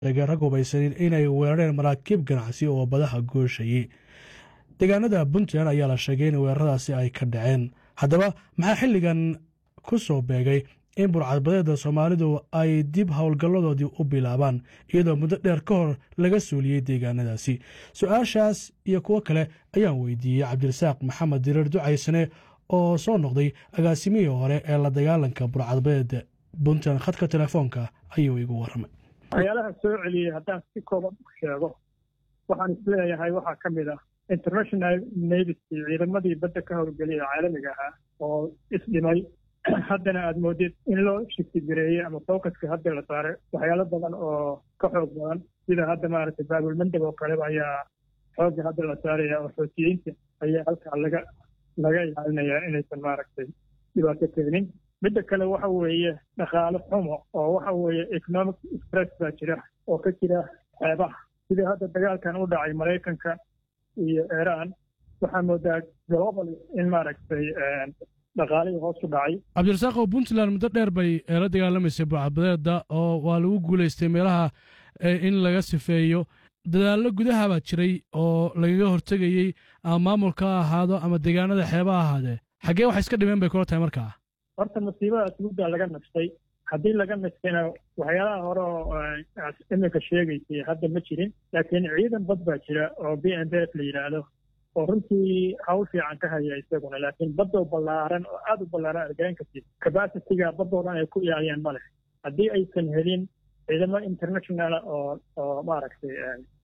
sheegay rag hubaysanin inay weerareen maraakiib ganacsi oo badaha gooshayey deegaanada puntland ayaa la sheegay in weeraradaasi ay ka dhaceen haddaba maxaa xilligan ku soo beegay in burcadbadeeda soomaalidu ay dib howlgalladoodii u bilaabaan iyadoo muddo dheer ka hor laga suuliyey deegaanadaasi su-aashaas iyo kuwo kale ayaan weydiiyey cabdirasaaq maxamed direer ducaysane oo soo noqday agaasimihii hore ee la dagaalanka burcadbadeeda puntland khadka telefoonka ayuu igu warramay waxyaalaha soo celiyey haddaan si kooban u sheego waxaan isleeyahay waxaa ka mid ah international navy ciidamadii badda ka howlgeliya caalamiga ahaa oo isdhimay haddana aada moodid in loo shiftigareeyey ama focuska hadda la saaray waxyaalo badan oo ka xoog badan sida hadda maaragtay baabulmandab oo kaleba ayaa xoogga hadda la saaraya oo xootiyiinta ayaa halkaa laga laga ilaalinayaa inaysan maaragtay dhibaato keenin midda kale waxa weeye dhaqaale xumo oo waxa weeye economic stress baa jira oo ka jira xeebaha sidii hadda dagaalkan u dhacay maraykanka iyo iiraan waxaa moodaa global in maaragtay dhaqaalihii hoos u dhacay cabdirasaaqow puntland muddo dheer bay la dagaalamaysay burcadbadeeda oo waa lagu guulaystay meelaha in laga sifeeyo dadaallo gudaha baa jiray oo lagaga hortegayey ama maamulka ha ahaado ama deegaanada xeeba ha ahaadee xaggee wax iska dhimeen bay kula tahay markaa horta masiibadaas muddaa laga nastay haddii laga nastayna waxyaalaha hore oo iminka sheegaysay hadda ma jirin laakiin ciidan bad baa jira oo b n d f la yidhaahdo oo runtii hawl fiican ka haya isaguna laakiin baddoo ballaaran oo aada u ballaaran argayn kartid cabacitiga baddoo dhan ay ku ilaaliyaan ma leh haddii aysan helin ciidamo international oo oo maaragtay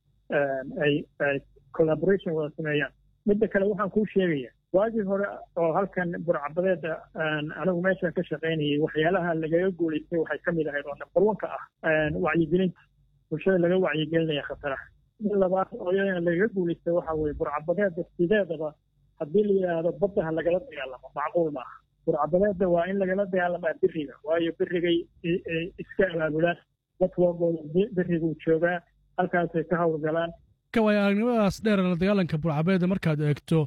ay ay collaboration wada sameeyaan midda kale waxaan kuu sheegaya waagii hore oo halkan burcabadeeda anigu meeshan ka shaqaynayay waxyaalaha lagaga guulaystay waxay ka mid ahayd oo number one ka ah wacyigelinta bulshada laga wacyigelinaya khataraha mid labaad oo iyadana lagaga guulaystay waxa weye burcabadeeda sideedaba haddii la yidhaahdo baddaha lagala dagaalamo macquul maaha burcabadeeda waa in lagala dagaalamaa biriga waayo birigay iska abaabulaan dadkoogooda biriguu joogaa halkaasay ka howlgalaan waay aragnimadaas dheer la dagaalanka burcabeeda markaad eegto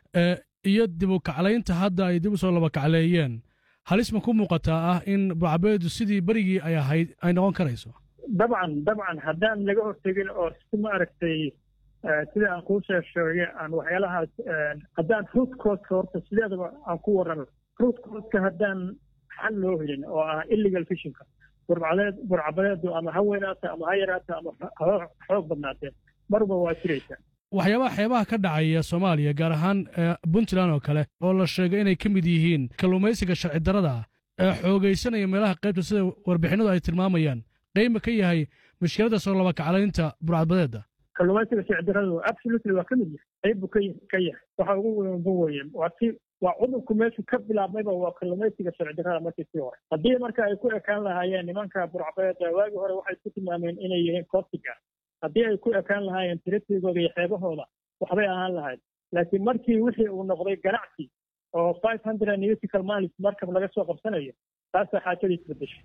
iyo dib u kaclaynta hadda ay dib u soo laba kacleeyeen halis ma ku muuqataa ah in burcabeedu sidii berigii ay ahayd ay noqon karayso dabcan dabcan haddaan laga hortegin oo si maaragtay sida aan kuu shee sheegay aan waxyaalahaas haddaan root codka horta sideedaba aan ku warrano root codka haddaan xal loo helin oo ah illegal fishinka burcadeed burcabadeedu ama ha weynaata ama ha yaraata ama xoog badnaatee marba waa jiraysaa waxyaabaha xeebaha ka dhacaya soomaaliya gaar ahaan puntland oo kale oo la sheegay inay ka mid yihiin kalluumaysiga sharci darrada ee xoogaysanaya meelaha qaybta sida warbixinadu ay tilmaamayaan qeyma ka yahay mushkiladda soo laba kaclaynta burcadbadeedda kalluumaysiga sharci darrada absolutely waa ka mid yahay qayb buu ka yahay waxa ugu weynba weeye waa si waa cudurku meeshu ka bilaabmayba waa kalluumaysiga sharci darrada markii sii hore haddii marka ay ku ekaan lahaayeen nimanka burcadbadeedda waagii hore waxay ku tilmaameen inay yihiin cortiga haddii ay ku ekaan lahaayeen tiratigooda iyo xeebahooda waxbay ahaan lahayd laakiin markii wixii uu noqday ganacsi oo five hundred nautical miles markab laga soo qabsanayo taasaa xaajadiis bedeshay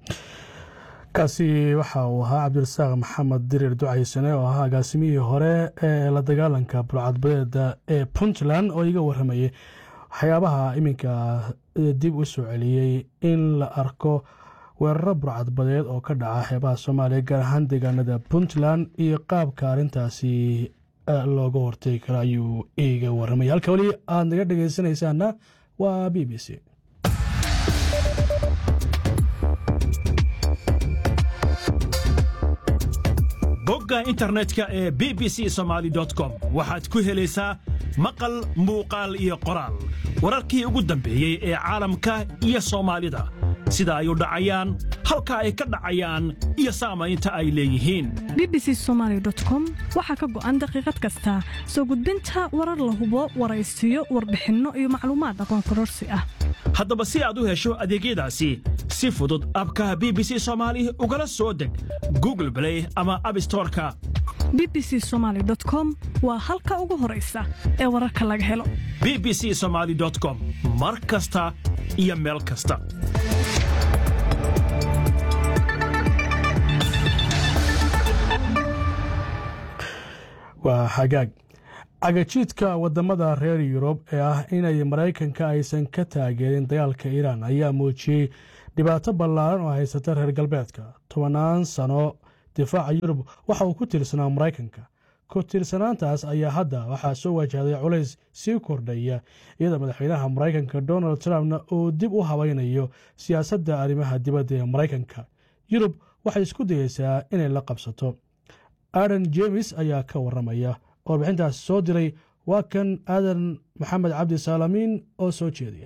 kaasi waxa uu ahaa cabdirasaaq maxamed dirir ducaysane oo ahaa agaasimihii hore ee la dagaalanka burcadbadeeda ee puntland oo iga warramayay waxyaabaha iminka dib u soo celiyey in la arko weeraro burcadbadeed oo ka dhaca xeebaha soomaaliya gaar ahaan deegaanada puntland iyo qaabka arrintaasi looga hortegi karo ayuu iiga warramay halka weli aad naga dhegaysanaysaana waa b b c bogga internetka ee b b c somaali com waxaad ku helaysaa maqal muuqaal iyo qoraal wararkii ugu dambeeyey ee caalamka iyo soomaalida sida ay u dhacayaan halka ay ka dhacayaan iyo saamaynta ay leeyihiin bbc somalycom waxaa ka go'an daqiiqad kasta soo gudbinta warar la hubo waraysiyo warbixinno iyo macluumaad aqoon kororsi ah haddaba si aad u hesho adeegyadaasi si fudud abka b b c soomaali ugala soo deg google blay ama abstoreka b b c somaly com waa halka ugu horaysa ee wararka laga helo b b c somaali com mar kasta iyo meel kasta waa xagaag cagajiidka wadamada reer yurub ee ah inay maraykanka aysan ka taageerin dagaalka iiraan ayaa muujiyey dhibaato ballaaran oo haysata reer galbeedka tobannaan sano difaaca yurub waxa uu ku tiirsanaa maraykanka ku tiirsanaantaas ayaa hadda waxaa soo wajahday culays sii kordhaya iyadoo madaxweynaha maraykanka donald trumpna uu dib u habaynayo siyaasadda arrimaha dibadda ee maraykanka yurub waxay isku dayeysaa inay la qabsato aadan jemes ayaa ka waramaya warbixintaas soo diray waa kan aadan maxamed cabdi saalamiin oo soo jeediya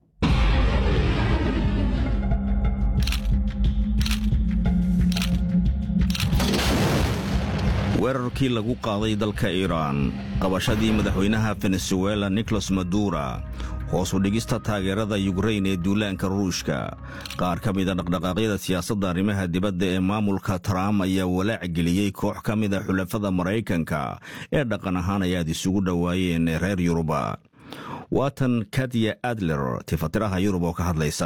weerarkii lagu qaaday dalka iiraan qabashadii madaxweynaha venezuela nicolas madura hoos u dhigista taageerada yukrain ee duulaanka ruushka qaar ka mida dhaqdhaqaaqyada siyaasadda arrimaha dibadda ee maamulka trump ayaa walaac geliyey koox ka mida xulafada maraykanka ee dhaqan ahaan ay aad isugu dhowaayeen reer yuruba waatan kadiya adler tifatiraha yurub oo ka hadlaysa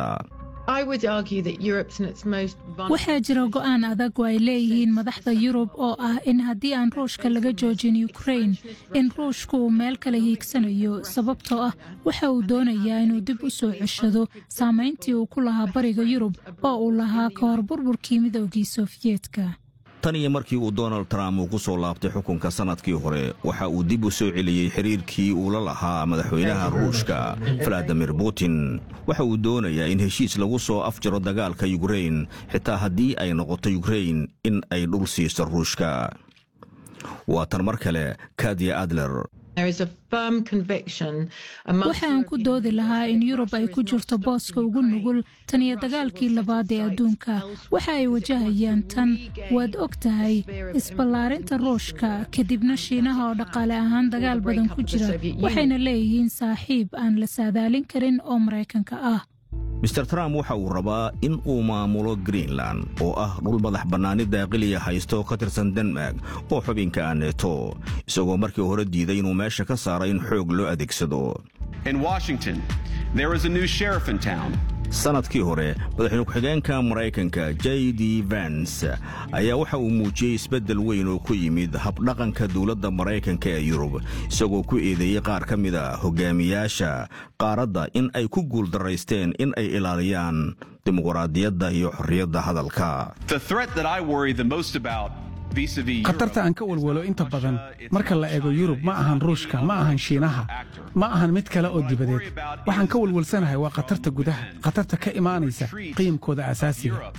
waxaa jira go'aan adag oo ay leeyihiin madaxda yurub oo ah in haddii aan ruushka laga joojin yukrain in ruushku uu meel kale hiigsanayo sababtoo ah waxa uu doonayaa inuu dib u soo ceshado saamayntii uu ku lahaa bariga yurub oo uu lahaa ka hor burburkii midoogii sofiyeetka tan iyo markii uu donald trump uu ku soo laabtay xukunka sannadkii hore waxa uu dib u soo celiyey xiriirkii uu la lahaa madaxweynaha ruushka valadimir putin waxa uu doonayaa in heshiis lagu soo afjaro dagaalka yukrain xitaa haddii ay noqoto yukrain in ay dhul siiso ruushka waa tan mar kale kadiya adler waxa aan ku doodi lahaa in yurub ay ku jirto booska ugu nugul tan iyo dagaalkii labaad ee adduunka waxa ay wajahayaan tan waad og tahay isballaarinta ruushka kadibna shiinaha oo dhaqaale ahaan dagaal badan ku jira waxayna leeyihiin saaxiib aan la saadaalin karin oo maraykanka ah mister trump waxa uu rabaa in uu maamulo greenland oo ah dhul madax bannaani daaqiliya haysto ka tirsan denmark oo xubinka ah neeto isagoo markii hore diiday inuu meesha ka saaro in xoog loo adeegsado sannadkii hore madaxweyne ku-xigeenka maraykanka j d vans ayaa waxa uu muujiyey isbeddel weyn oo ku yimid habdhaqanka dowladda maraykanka ee yurub isagoo ku eedeeyey qaar ka mida hogaamiyaasha qaaradda in ay ku guuldaraysteen in ay ilaaliyaan dimuqraadiyadda iyo xorriyadda hadalka khatarta aan ka walwalo inta badan marka la eego yurub ma ahan ruushka ma ahan shiinaha ma ahan mid kale oo dibadeed waxaan ka walwalsanahay waa khatarta gudaha khatarta ka imaanaysa qiimkooda asaasiga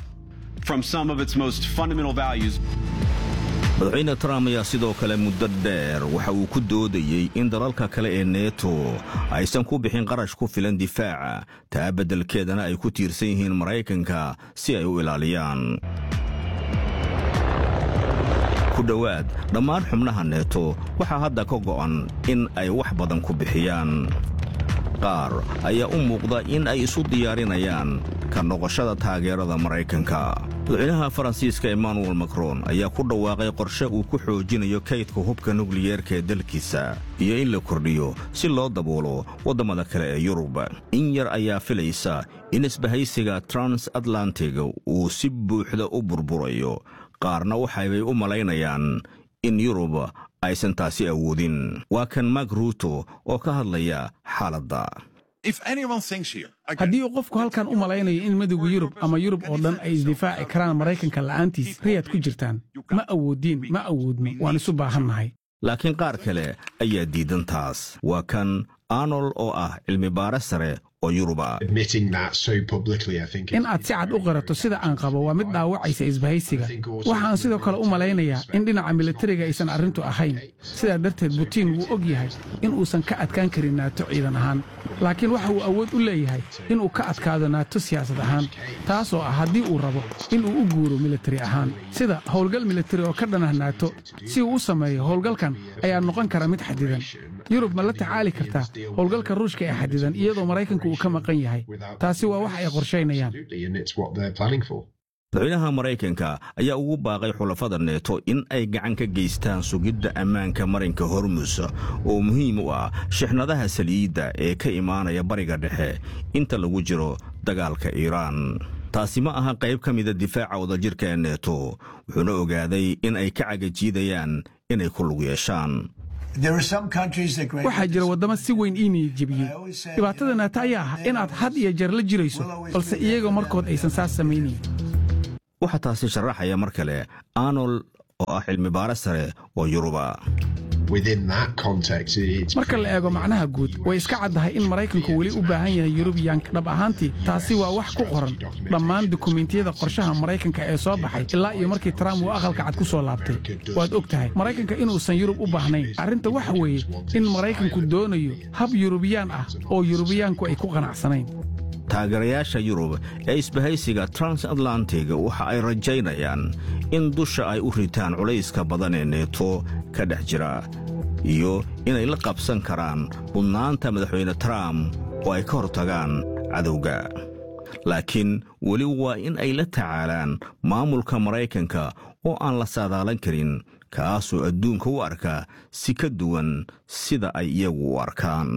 madaxweyne trump ayaa sidoo kale muddo dheer waxa uu ku doodayey in dalalka kale ee neeto aysan ku bixin qarash ku filan difaaca taa beddelkeedana ay ku tiirsan yihiin maraykanka si ay u ilaaliyaan ku dhowaad dhammaan xubnaha neeto waxaa hadda ka go'an in ay wax badan ku bixiyaan qaar ayaa u muuqda in ay isu diyaarinayaan ka noqoshada taageerada maraykanka madaxweynaha faransiiska emmanuel macron ayaa ku dhawaaqay qorshe uu ku xoojinayo kaydka hubka nukliyeerka ee dalkiisa iyo in la kordhiyo si loo daboolo waddammada kale ee yurub in yar ayaa filaysa in isbahaysiga transatlantig uu si buuxda u burburayo qaarna waxaybay u malaynayaan in yurub aysan taasi awoodin waa kan mak ruuto oo ka hadlaya xaaladda haddii uu qofku halkan u malaynayo in midowga yurub ama yurub oo dhan ay isdifaaci karaan maraykanka la'aantiis riyaad ku jirtaan ma awoodiin ma awoodno waan isu baahannahay laakiin qaar kale ayaa diidan taas waa kan arnold oo ah cilmibaare sare oo yuruba in aad si cad u qirato sida aan qabo waa mid dhaawacaysa isbahaysiga waxaan sidoo kale u malaynayaa in dhinaca militariga aysan arrintu ahayn sidaa darteed butiin wuu og yahay in uusan ka adkaan karin naato ciidan ahaan laakiin waxa uu awood u leeyahay inuu ka adkaado naato siyaasad ahaan taasoo ah haddii uu rabo inuu u guuro militari ahaan sida howlgal militari oo ka dhanah naato si uu u sameeyo howlgalkan ayaa noqon kara mid xadidan yurub ma la tacaali kartaa howlgalka ruushka ee xadidan iyadoo maraykanku uu ka maqan yahay taasi waa wax ay qorshaynayaan madaxweynaha maraykanka ayaa ugu baaqay xulafada neeto in ay gacan ka geystaan sugidda ammaanka marinka hormus oo muhiim u ah shixnadaha saliidda ee ka imaanaya bariga dhexe inta lagu jiro dagaalka iiraan taasi ma aha qayb ka mida difaaca wadajirka ee neeto wuxuuna ogaaday in ay ka cagajiidayaan inay ku lug yeeshaan waxaa jira waddamo si weyn ii niyad jebiyey dhibaatada naata ayaa ah inaad had iyo jeer la jirayso balse iyaga markood aysan saas samaynayn waxaa taasi sharaxaya mar kale arnold oo ah cilmi baare sare oo yuruba marka la eego macnaha guud way iska caddahay in maraykanku weli u baahan yahay yurubiyaanka dhab ahaantii taasi waa wax ku qoran dhammaan dukumentiyada qorshaha maraykanka ee soo baxay ilaa iyo markii trump uu aqalka cad ku soo laabtay waad og tahay maraykanka inuusan yurub u baahnayn arrinta waxa weeye in maraykanku doonayo hab yurubiyaan ah oo yurubiyaanku ay ku qanacsanayn taageerayaasha yurub ee isbahaysiga transatlantig waxa ay rajaynayaan in dusha ay u ritaan culayska badan ee neeto ka dhex jira iyo inay la qabsan karaan mudnaanta madaxweyne trump oo ay ka hortagaan cadowga laakiin weli waa in ay la tacaalaan maamulka maraykanka oo aan la saadaalan karin kaasoo adduunka u arka si ka duwan sida ay iyagu u arkaan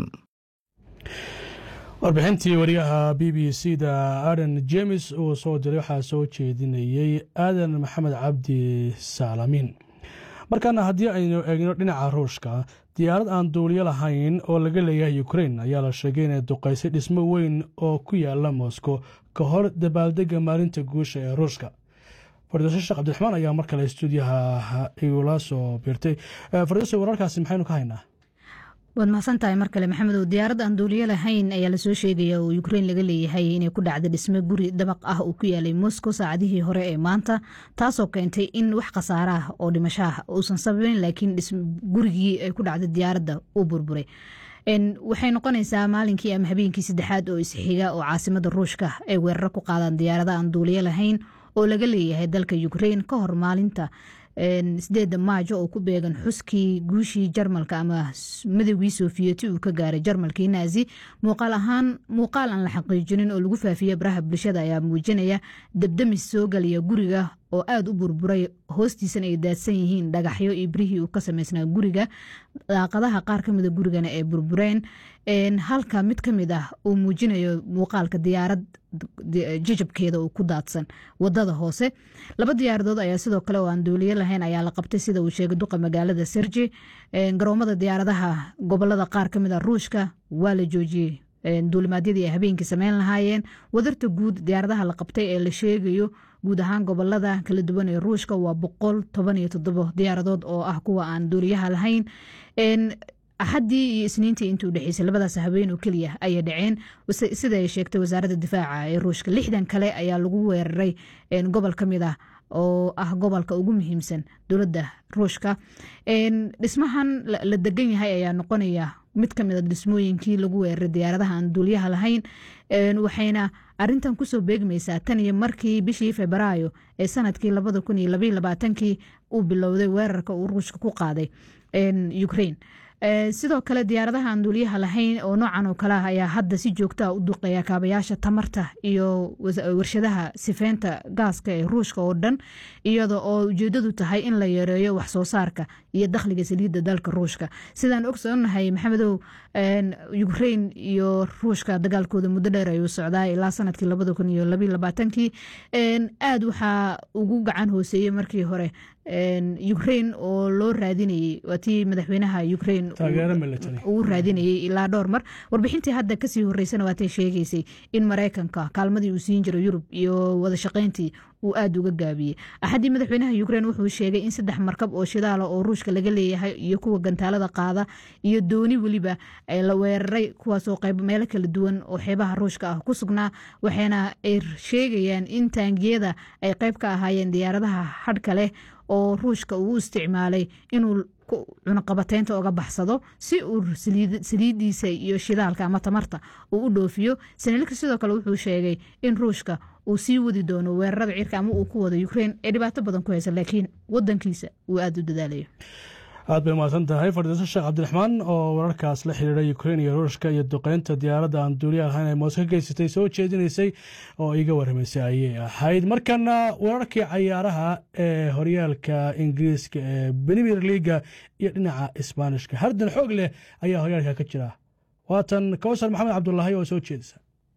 warbixintii wariyaha b b c da aden jemes uu soo diray waxaa soo jeedinayey aadan maxamed cabdi saalamiin markaana haddii aynu eegno dhinaca ruushka diyaarad aan duuliyo lahayn oo laga leeyahay ukrein ayaa la sheegay inay duqaysay dhismo weyn oo ku yaala moscow ka hor dabaaldega maalinta guusha ee ruushka fardiso sheekh cabdiraxmaan ayaa mar kale stuudiyaha igula soo biirtay fardiso wararkaasi maxaynu ka haynaa waad mahadsantahay mar kale maxamedow diyaarad aan duuliyo lahayn ayaa lasoo sheegaya oo ukrein laga leeyahay inay ku dhacda dhisme guri dabaq ah uu ku yaalay moscow saacadihii hore ee maanta taasoo keentay in wax khasaare ah oo dhimasho ah uusan sababeyn laakiin gurigii ay ku dhacda diyaaradda uu burburay waxay noqonaysaa maalinkii ama habeenkii saddexaad oo isxiga oo caasimada ruushka ay weeraro ku qaadaan diyaarada aan duuliyo lahayn oo laga leeyahay dalka ukrein ka hor maalinta sideeda maajo oo ku beegan xuskii guushii jarmalka ama midowgii soofiyeti uu ka gaaray jarmalkii naazi muuqaal ahaan muuqaal aan la xaqiijinin oo lagu faafiya baraha bulshada ayaa muujinaya dabdamis soo galaya guriga oo aada u burburay hoostiisana ay daadsan yihiin dhagaxyo iyo birihii uu ka samaysnaa guriga daaqadaha qaar kamida gurigana ay burbureen halka mid ka mid ah uu muujinayo muuqaalka diyaarad jijabkeeda uu ku daadsan wadada hoose laba diyaaradood ayaa sidoo kale oo aan duuliyo lahayn ayaa la qabtay sida uu sheegay duqa magaalada serji garoomada diyaaradaha gobolada qaar kamid a ruushka waa la joojiyey duulimaadyadii ay habeenkii sameyn lahaayeen wadarta guud diyaaradaha la qabtay ee la sheegayo guud ahaan gobolada kala duwan ee ruushka waa boqol toban iyo toddobo diyaaradood oo ah kuwa aan duuliyaha lahayn axaddii iyo isniintii intii u dhexeysay labadaas habeen oo keliya ayay dhaceen sida ay sheegtay wasaaradda difaaca ee ruushka lixdan kale ayaa lagu weeraray gobol ka mid ah oo ah gobolka ugu muhiimsan dowladda ruushka dhismahan la degan yahay ayaa noqonaya mid ka mida dhismooyinkii lagu weeraray diyaaradaha aan duuliyaha lahayn waxayna arintan kusoo beegmaysaa tan iyo markii bishii febraayo ee sanadkii labada kun iyo labaiyo labaatankii uu bilowday weerarka uu ruushka ku qaaday ukraine sidoo kale diyaaradaha aan duuliyaha lahayn oo noocan oo kale ah ayaa hadda si joogtaa u duqeeya kaabayaasha tamarta iyo warshadaha sifeynta gaaska ee ruushka oo dhan iyada oo ujeedadu tahay in la yareeyo wax soo saarka iyo dakhliga saliidda dalka ruushka sidaan ogsoonahay maxamedow ukrain iyo ruushka dagaalkooda muddo dheer ayuu socdaa ilaa sanadkii labada kun iyo labaiyo labaatankii aad waxaa ugu gacan hooseeyey markii hore ukrain oo loo raadinayey waa tii madaxweynaha ukrain uu raadinayey ilaa dhowr mar warbixintii hadda kasii horeysana waatay sheegaysay in maraykanka kaalmadii uu siin jiro yurub iyo wadashaqeyntii uu aada uga gaabiyey axaddii madaxweynaha ukrain wuxuu sheegay in saddex markab oo shidaala oo ruushka laga leeyahay iyo kuwa gantaalada qaada iyo dooni weliba la weeraray kuwaasoo qayb meelo kala duwan oo xeebaha ruushka ah ku sugnaa waxayna ay sheegayaan in taangiyada ay qayb ka ahaayeen diyaaradaha hadhka leh oo ruushka uu u isticmaalay inuu cunaqabateynta oga baxsado si uu saliidiisa iyo shidaalka ama tamarta uu u dhoofiyo sanalika sidoo kale wuxuu sheegay in ruushka uu sii wadi doono weerarada cirka ama uu ku wado ukrain ee dhibaato badan ku haysa laakiin wadankiisa uu aada u dadaalayo aad bay mahadsan tahay fardhiso sheekh cabdiraxmaan oo wararkaas la xiriiray ukrain iyo ruushka iyo duqeynta diyaaradda aan duuliya lahayn ay moos ka geysatay soo jeedinaysay oo iga warramaysay ayay ahayd markana wararkii cayaaraha ee horyaalka ingiriiska ee premier leaga iyo dhinaca isbaanishka hardan xoog leh ayaa horyaalka ka jira waatan kawsar maxamed cabdulaahi oo soo jeedisa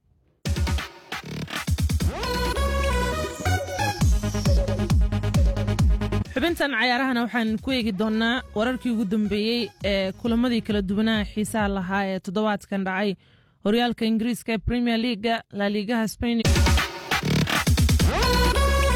xubintan cayaarahana waxaan ku eegi doonnaa wararkii ugu dambeeyey ee kulamadii kala duwanaha xiisaha lahaa ee toddobaadkan dhacay horyaalka ingiriiska premier leaga laaliigaha spain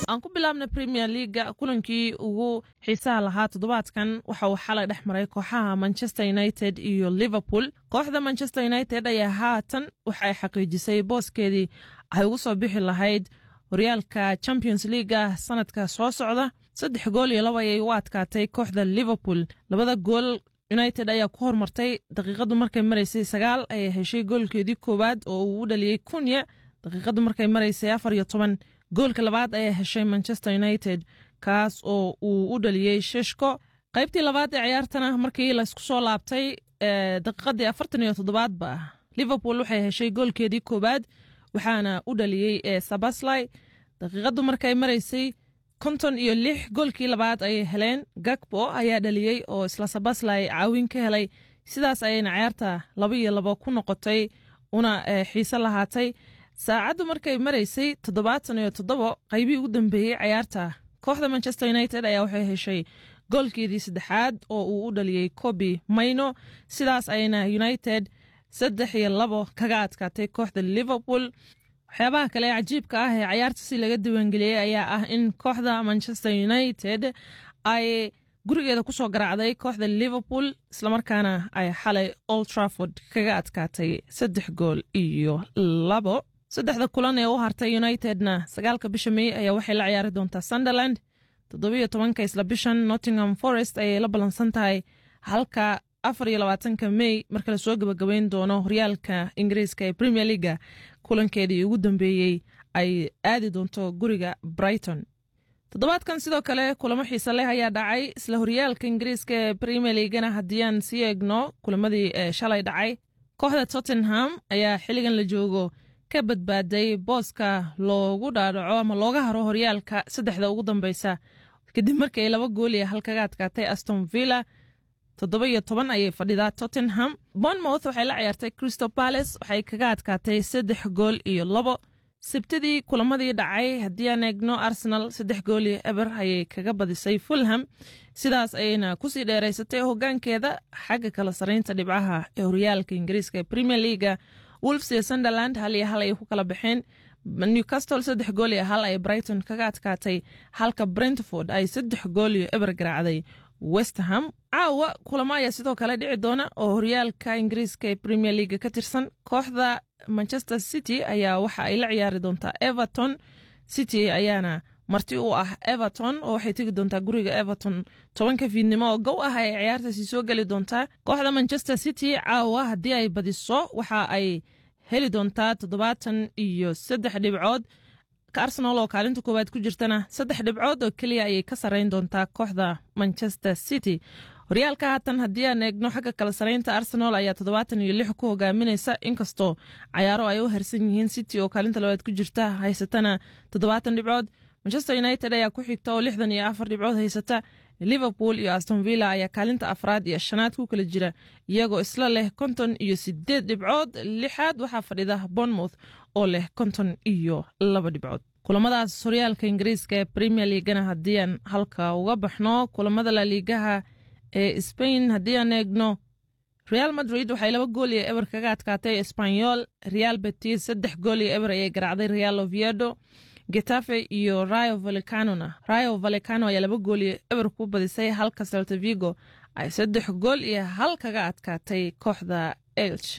aan ku bilaabna premier leaga kulankii ugu xiisaha lahaa toddobaadkan waxa uu xalay dhex maray kooxaha manchester united iyo liverpool kooxda manchester united ayaa haatan waxa ay xaqiijisay booskeedii ay ugu soo bixi lahayd horyaalka champions leaga sanadka soo socda saddex gool iyo laba ayay u adkaatay kooxda liverpool labada gool united ayaa ku hormartay daqiiqadu markay maraysay sagaal ayay heshay goolkeedii koowaad oo uu u dhaliyey kunya daqiiqadu markay maraysay afar iyo toban goolka labaad ayaa heshay manchester united kaas oo uu u dhaliyey sheshko qaybtii labaad ee ciyaartana markii laysku soo laabtay daqiiqadii afartan iyo toddobaadba liverpool waxay heshay goolkeedii koowaad waxaana u dhaliyey sabaslai daqiiqadu markay maraysay konton iyo lix goolkii labaad ayay heleen gagbo ayaa dhaliyey oo isla sabaslai caawin ka helay sidaas ayayna ciyaarta laba iyo labo ku noqotay una xiise lahaatay saacaddu markay maraysay toddobaatan iyo toddobo qaybihii ugu dambeeyey ciyaarta kooxda manchester united ayaa waxay heshay goolkeedii saddexaad oo uu u dhaliyey kobi mayno sidaas ayayna united saddex iyo labo kaga adkaatay kooxda liverpool waxyaabaha kale ee cajiibka ah ee cayaarta si laga diiwaangeliyey ayaa ah in kooxda manchester united ay gurigeeda kusoo garaacday kooxda liverpool islamarkaana ay xalay old trafford kaga adkaatay saddex gool iyo labo saddexda kulan ee u hartay unitedna sagaalka bisha mey ayaa waxay la ciyaari doontaa sunderland toddobiyo tobanka isla bishan nottingham forest ayay la ballansan tahay halka afar iyo labaatanka mey marka lasoo gabagabeyn doono horyaalka ingiriiska ee premier leaga kulankeedii ugu dambeeyey ay aadi doonto guriga brighton toddobaadkan sidoo kale kulamo xiise leh ayaa dhacay isla horyaalka ingiriiska ee premier leagana haddii aan sii eegno kulamadii shalay dhacay kooxda tottenham ayaa xilligan la joogo ka badbaaday booska loogu dhaadhaco ama looga haro horyaalka saddexda ugu dambeysa kadib markii ay laba gool iyo hal kaga adkaatay aston villa toddoba iyo toban ayay fadhidaa tottenham bournemouth waxay la ciyaartay crystal palace waxay kaga adkaatay saddex gool iyo labo sabtidii kulamadii dhacay haddii aan eegno arsenal saddex gool iyo eber ayay kaga badisay fulham sidaas ayayna kusii dheeraysatay hogaankeeda xagga kala saraynta dhibcaha ee horyaalka ingiriiska ee premier leaga wolfs iyo sunderland hal iyo hal ayay ku kala baxeen newcastle saddex gool iyo hal ay brighton kaga adkaatay halka brentford ay saddex gool iyo eber garaacday westham caawa kulamo ayaa sidoo kale dhici doona oo horyaalka ingiriiska ee premier leaga ka tirsan kooxda manchester city ayaa waxa ay la ciyaari doontaa everton city ayaana marti u ah everton oo waxay tegi doontaa guriga everton tobanka fiidnimo oo gow ah ay ciyaartaasi soo geli doontaa kooxda manchester city caawa haddii ay badiso waxa ay heli doontaa toddobaatan iyo saddex dhibcood arsenal oo kaalinta koowaad ku jirtana saddex dhibcood oo keliya ayay ka sarreyn doontaa kooxda manchester city horyaalka haatan haddii aan eegno xagga kala saraynta arsenal ayaa toddobaatan iyo lix ku hogaaminaysa inkastoo cayaaro ay u harsan yihiin city oo kaalinta labaad ku jirta haysatana toddobaatan dhibcood manchester united ayaa ku xigta oo lixdan iyo afar dhibcood haysata liverpool iyo aston villa ayaa kaalinta afraad iyo shanaad ku kala jira iyagoo isla leh konton iyo sideed dhibcood lixaad waxaa fadhida bournemouth oo leh konton iyo laba dhibcood kulamadaas horyaalka ingiriiska ee premier leagana haddii aan halka uga baxno kulamada laliigaha ee spain haddii aan eegno real madrid waxay laba gool iyo eber kaga adkaatay espanyol real betis saddex gool iyo eber ayay garaacday real oviedo getafe iyo rayo valecanona rayo valecano ayaa laba gool iyo eber ku badisay halka celta vigo ay saddex gool iyo hal kaga adkaatay kooxda elch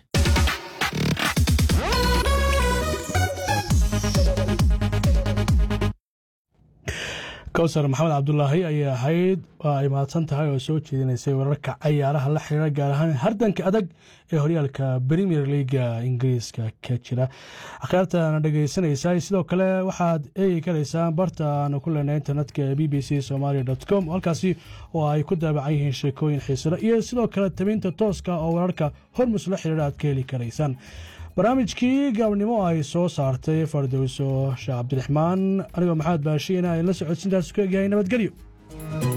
kowsar maxamed cabdulaahi ayay ahayd waa ay mahadsan tahay oo soo jeedinaysay wararka cayaaraha la xiriira gaar ahaan hardanka adag ee horyaalka premier leaga ingiriiska ka jira akhyaartaana dhegeysanaysaa sidoo kale waxaad eegi karaysaan barta aanu ku leenay internetka ee b b c somalia com halkaasi oo ay ku daabacan yihiin sheekooyin xiisale iyo sidoo kale tabinta tooska oo wararka hormus la xiriira aad ka heli karaysaan barnaamijkii gaabnimo ay soo saartay fardowso sheekh cabdiraxmaan anigoo maxamed baashiina ay la socodsintaas ku egyahay nabadgelyo